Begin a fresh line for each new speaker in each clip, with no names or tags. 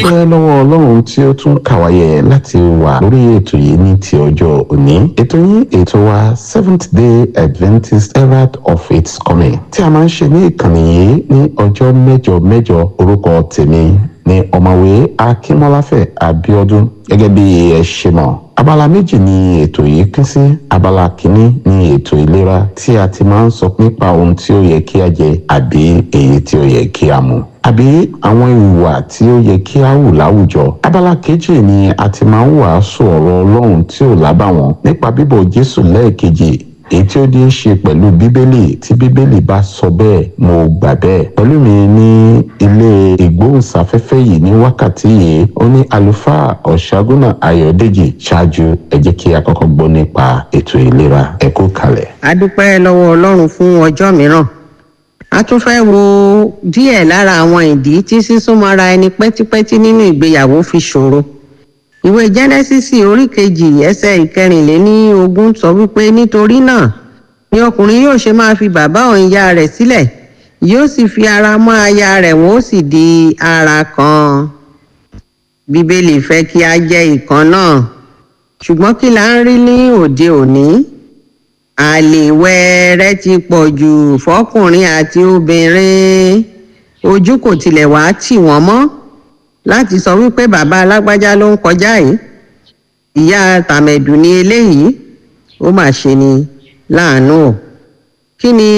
adúpẹ́ lọ́wọ́ ọlọ́run tí ó tún kàwáyé láti wà lórí ètò yìí ní ti ọjọ́ òní ètò yín ètò wa seventh day adventist herald of its coming tí a máa ń ṣe ní ìkànnì yìí ní ọjọ́ mẹ́jọ mẹ́jọ orúkọ tèmi ní ọ̀mọ̀wé akínmọ́láfẹ̀ abíọ́dún gẹ́gẹ́ bí ẹ ṣe mọ̀ abala méjì ni ètò yìí pín sí abala kìíní ni ètò ìlera tí a ti máa ń sọ nípa ohun tí ó yẹ kí a jẹ àbí èyí tí ó yẹ kí a mu àbí àwọn ìwà tí ó yẹ kí a hù láwùjọ abala kejì ni a ti máa ń wàásù ọ̀rọ̀ ọlọ́run tí ò lábàwọ́n nípa bíbọ̀ jésù lẹ́ẹ̀kejì èyí tí ó ní í ṣe pẹ̀lú bíbélì tí bíbélì bá sọ bẹ́ẹ̀ mo gbà bẹ́ẹ̀ pẹ̀lú mi ní ilé ìgbóhùnsáfẹ́fẹ́ yìí ní wákàtí yìí ó ní àlùfáà ọ̀ṣágúnà ayọ̀dèjì ṣáájú ẹ jẹ́ kí a kọ́kọ́ gbọ́ nípa ètò ìlera ẹ kú kalẹ̀.
a dúpẹ́ lọ́wọ́ ọlọ́run fún ọjọ́ mìíràn a tún fẹ́ wo díẹ̀ lára àwọn ìdí tí sísúnmọ́ra ẹni pẹ́típẹ́tí nínú ìgbéyàwó fi ṣòro ìwé jẹ́nẹ́sísì orí kejì ẹsẹ̀ ìkẹrìnléní ogún sọ wípé nítorí náà ni ọkùnrin yóò ṣe máa fi bàbá òun ìyá rẹ̀ sílẹ̀ yóò sì fi ara mọ́ aya rẹ̀ wọ́n ó sì di ara kan bíbélì fẹ́ kí a jẹ́ ìkan náà ṣùgbọ́n kí la ń rí ní òde òní àlè wẹ́ẹ́rẹ́ ti pọ̀ jù fọkùnrin àti obìnrin ojú kò tilẹ̀ wá tì wọ́n mọ́ láti sọ wípé bàbá alágbájá ló ń kọjá yìí ìyá tàmẹ̀dù ni eléyìí ó mà ṣe ni láàánú o kí ni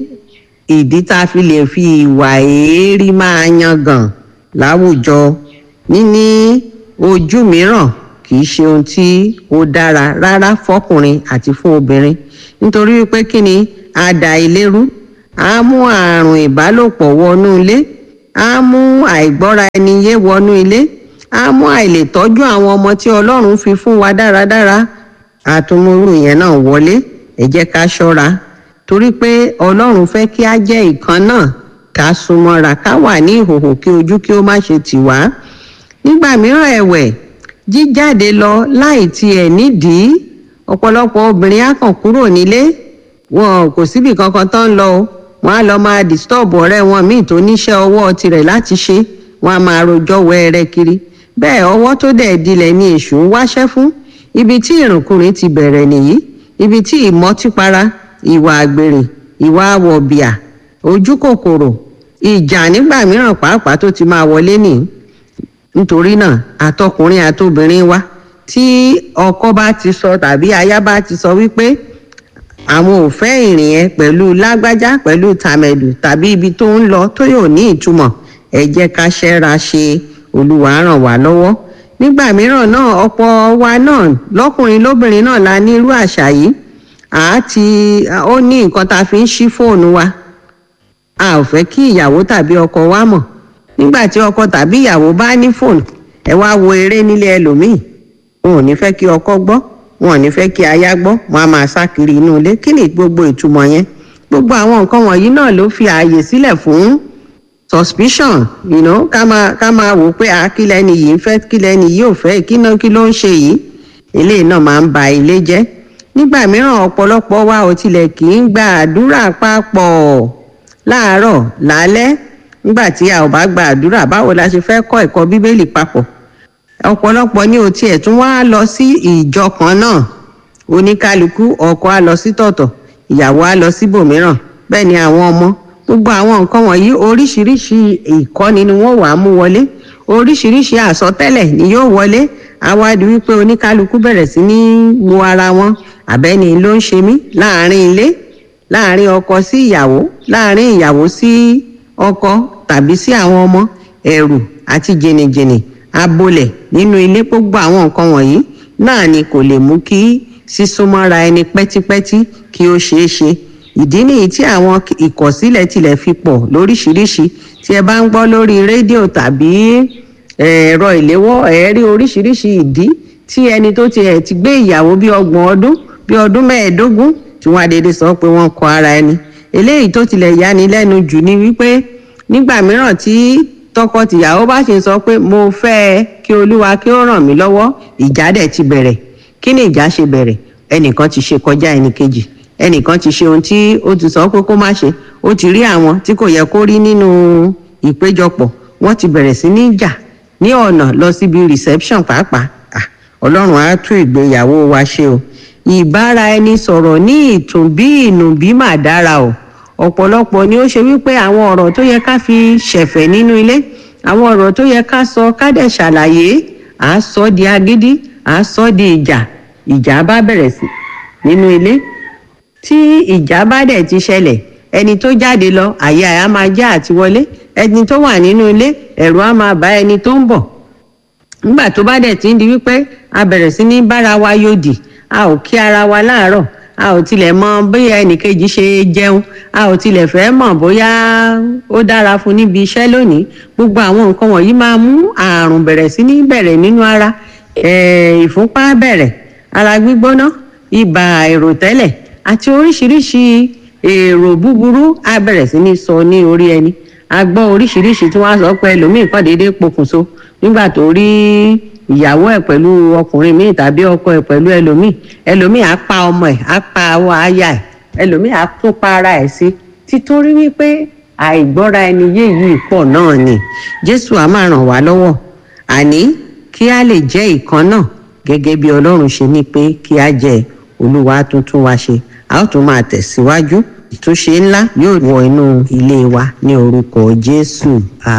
ìdí tá a fi lè fi ìwà èérí máa yangàn láwùjọ níní ojú mìíràn kì í ṣe ohun tí ó dára rárá fọkùnrin àti fún obìnrin nítorí wípé kí ni àdà ìlérú á mú àrùn ìbálòpọ̀ wọnú ilé á mú àìgbọ́ra ẹni yé wọnú ilé á mú àìlètọ́jú àwọn ọmọ tí ọlọ́run fi fún wa dáradára àtúmúrú yẹn náà wọlé ẹ jẹ́ ká ṣọ́ra torí pé ọlọ́run fẹ́ kí á jẹ́ ìkan náà ká súnmọ́ra ká wà ní ìhòhò kí ojú kí ó má ṣe tì wá nígbà mìíràn ẹ̀wẹ̀ jíjáde lọ láì tiẹ̀ nídìí ọ̀pọ̀lọpọ̀ obìnrin á kàn kúrò nílé wọn kò síbi kankan tó ń lọ o wọn á lọ máa disturb ọ̀rẹ́ wọn míì tó níṣẹ́ ọwọ́ tirẹ̀ láti ṣe wọn á máa rojọ́ wẹ́ẹ́rẹ́ kiri bẹ́ẹ̀ ọwọ́ tó dẹ̀ dilẹ̀ ni èṣù ń wáṣẹ́ fún ibi tí ìrùnkùnrin ti bẹ̀rẹ̀ nìyí ibi tí ìmọtípara ìwà àgbèrè ìwà àwọ̀bìà ojú kòkòrò ìjà nígbà mìíràn pàápàá tó ti máa wọlé nìyí nítorí náà àtọkùnrin àtobìnrin wa tí ọkọ bá ti sọ tàbí aya bá ti sọ wípé àwọn ò fẹ́ ìrìn yẹn pẹ̀lú lágbájá pẹ̀lú tàmẹ̀dù tàbí ibi tó ń lọ tó yóò ní ìtumọ̀ ẹ jẹ́ ká ṣẹ́ra ṣe olúwa ràn wá lọ́wọ́ nígbà mìíràn náà ọ̀pọ̀ wa náà lọ́kùnrin lóbìnrin náà la ní irú àṣà yìí àti ó ní nǹkan tá a fi ń ṣí fóònù wa a ò fẹ́ kí ìyàwó tàbí ọkọ wa mọ̀ nígbà tí ọkọ tàbí ìyàwó bá ní fóònù ẹ wá wo eré nílé ẹlòmíì wọn ò ní fẹ́ kí ọkọ gbọ́ wọn ò ní fẹ́ kí aya gbọ́ wọn á máa sá kiri inú ilé kí ni gbogbo ìtumọ̀ yẹn gbogbo àwọn nǹkan wọ̀nyí náà ló fi ààyè sílẹ̀ fún suspicion you know, ká máa ká máa wò pé àkílẹ̀ ni yìí ń fẹ́ kílẹ̀ ni yìí ò fẹ́ kí náà kí ló ń ṣe yìí eléyìí náà máa ń ba ilé jẹ́ nígbà mìíràn ọ̀pọ̀lọpọ̀ wa ò tilẹ̀ kì í gba àdúrà papọ̀ láàárọ̀ lálẹ́ nígbà tí a ò bá gba àdúrà báwo la ṣe fẹ́ kọ́ ẹ̀kọ́ bíbélì papọ̀ ọ̀pọ̀lọpọ̀ ní o tiẹ̀ tún wá lọ sí ìjọ kan náà oníkálukú ọkọ á lọ sí tọ̀tọ̀ ìyàwó á lọ síbòmíràn bẹ́ẹ̀ ni àwọn ọmọ gbogbo àwọn nǹkan wọ̀nyí oríṣiríṣi ìkọ́ni ni wọ́n wàá mú wọlé oríṣiríṣi àsọtẹ́lẹ̀ ni yóò wọlé àwádìí wípé oníkálukú bẹ̀rẹ̀ sí ní wo ara wọn àbẹ́ni ló ń ṣe mí láàrin ilé láàrin ọkọ sí ìyàwó láàrin ìyàwó sí ọkọ tàbí sí àwọn ọmọ ẹ̀rù àti jìnnìjìnnì abolẹ̀ nínú ilé gbogbo àwọn nǹkan wọ̀nyí náà ni kò lè mú kí sísúnmọ́ra ẹni pẹ́típẹ́tí kí ó ṣeé ṣe ìdí nìyí tí àwọn ìkọ̀sílẹ̀ tilẹ̀ fi pọ̀ lóríṣiríṣi tí ẹ bá ń gbọ́ lórí rédíò tàbí ẹ̀rọ ìléwọ́ ẹ̀ rí oríṣiríṣi ìdí tí ẹni tó ti ẹ̀ ti gbé ìyàwó bí ọgbọ̀n ọdún bí ọdún mẹ́ẹ̀ẹ́dógún tí wọ́n adédè sọ pé wọ́n kọ ara ẹni eléyìí tó tilẹ̀ yani lẹ́nu jù ni wípé nígbà mìíràn tí tọkọtìyàwó bá ṣe sọ pé mo fẹ́ ẹ kí olúwa kí ó ràn mí lọ́wọ́ ìjà dẹ̀ ti bẹ̀rẹ̀ kí ni ìjà ṣe bẹ̀rẹ̀ ẹnìkan ti ṣe kọjá ẹnìkejì ẹnìkan ti ṣe ohun tí ó ti sọ pé kó má ṣe ó ti rí àwọn tí kò yẹ kó rí nínú ìpéjọpọ̀ wọ́n ti bẹ̀rẹ̀ sí ní jà ní ọ̀nà lọ síbi reception pàápàá Ah, ọlọ́run á tún ìgbéyàwó wa ṣe o ìbára ẹni sọ̀rọ̀ ní ìtùnbí ìnùbí mà dára o ọ̀pọ̀lọpọ̀ ni ó ṣe wípé àwọn ọ̀rọ̀ tó yẹ ká fi ṣẹ̀fẹ̀ nínú ilé àwọn ọ̀rọ̀ tó yẹ ká sọ ká dẹ̀ ṣàlàyé à á sọ di agídí à á sọ di ìjà ìjà bá bẹ̀rẹ̀ sí nínú ilé tí ìjà bá dẹ̀ ti ṣẹlẹ̀ ẹni tó jáde lọ àyè àyà máa já àti wọlé ẹni tó wà nínú ilé ẹ̀rù á máa bá ẹni tó ń bọ̀ nígbà tó bá dẹ̀ ti ń di wípé a bẹ̀rẹ̀ sí ní bára wa yòdì a ò kí ara wa láàárọ̀ a ò tilẹ̀ mọ bóyá ẹnìkejì ṣe jẹun a ò tilẹ̀ fẹ́ mọ̀ bóyá ó dára fún níbi iṣẹ́ lónìí gbogbo àwọn nǹkan wọ̀nyí máa mú àrùn bẹ̀rẹ̀ sí ní bẹ̀rẹ̀ nínú ara eh, ìfúnpá bẹ̀rẹ̀ ara gbígbóná ibà àìròtẹ́lẹ̀ àti oríṣiríṣi èrò búburú á bẹ̀rẹ̀ sí ní sọ ní orí ẹni a gbọ́ oríṣiríṣi tí wọ́n á sọ pé ẹlòmíì kàn déédéé pokùnso nígbà tó rí ìyàwó ẹ̀ pẹ̀lú ọkùnrin míì tàbí ọkọ ẹ̀ pẹ̀lú ẹlòmíì ẹlòmíì á pa ọmọ ẹ̀ á pa awọ aya ẹ̀ ẹlòmíì á tún pa ara ẹ̀ sí títorí wípé àìgbọ́ra ẹni yé yìí pọ̀ náà ni jésù á máa ràn wá lọ́wọ́ àní kí a lè jẹ́ ìkan náà gẹ́gẹ́ bí ọlọ́run ṣe ní pé kí a jẹ́ olúwa tuntun wa ṣe a ó tún máa tẹ̀síwájú ìtúnṣe ńlá yóò wọ inú ilé wa ní orúkọ jésù